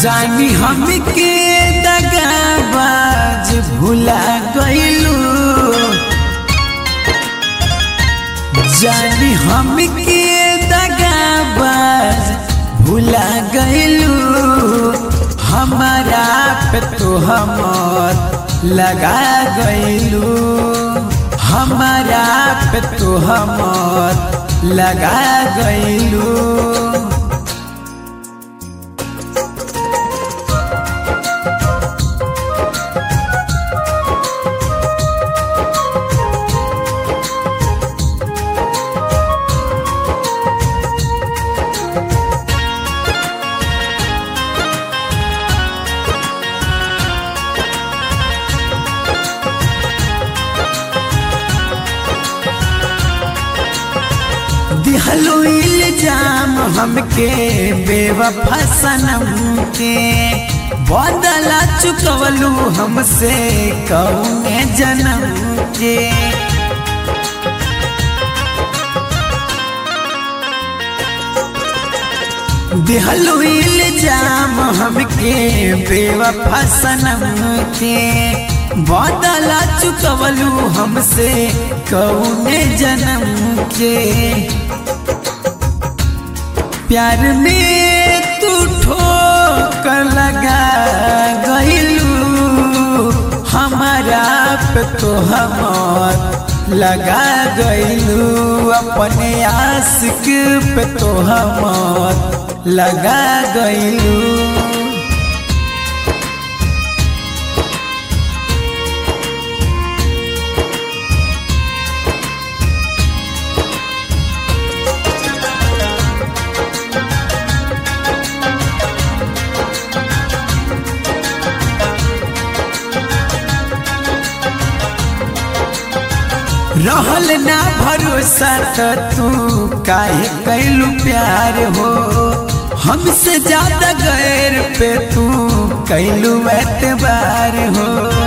जानी हमके दगाबाज भुला गइलू जानी हमके दगाबाज भुला गइलू हमारा पे तो हमर लगा गइलू हमारा पे तो हमर लगा गइलू दिहलो इल्जाम हमके बेवफा सनम के बदला चुकवलू हमसे कौने जन्म के दिहलो इल्जाम हमके बेवफा सनम के बदला चुकवलू हमसे कौने जन्म के प्यार में तू ठोकर लगा गइलू हमारा पे तो हमर लगा गइलू अपने आशिक पे तो हमर लगा गइलू रहल ना भरोसा तो तू काहे कैलू प्यार हो हमसे ज्यादा गैर पे तू कैलू एतबार हो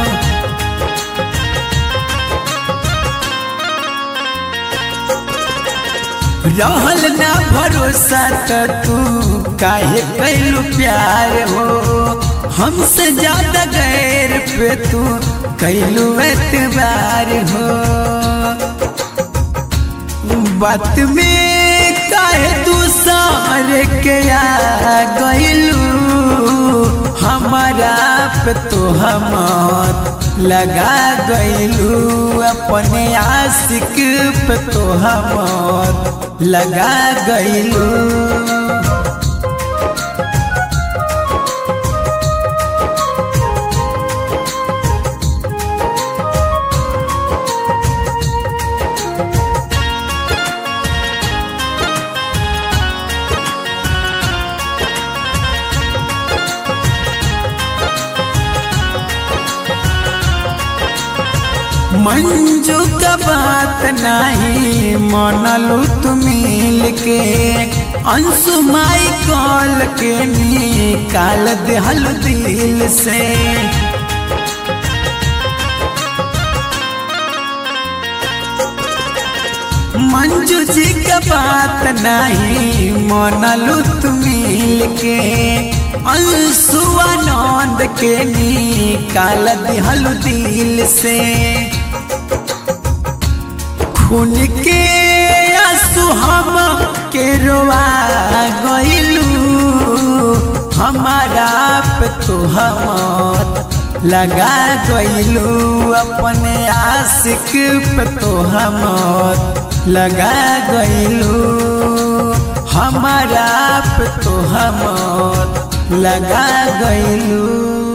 रहल ना भरोसा तो तू काहे कैलू प्यार हो हमसे ज्यादा गैर पे तू कैलू एतबार हो बात में काहे तू सारे के आ गइलू हमारा पे तो हमर लगा गइलू अपने आशिक पे तो हमर लगा गइलू मंजू का बात नहीं मनलू तुम मिल के अंशु माई कॉल के निकाल देहल दिल से मंजू जी का बात नहीं मनलू तुम मिल के अंशुआनंद के निकाल दिहल दिल से खून के आंसू हम के रोआ गइलू हमारा पे तो हमर लगा गइलू अपने आशिक पे तो हमर लगा गइलू हमारा पे तो हमर लगा गइलू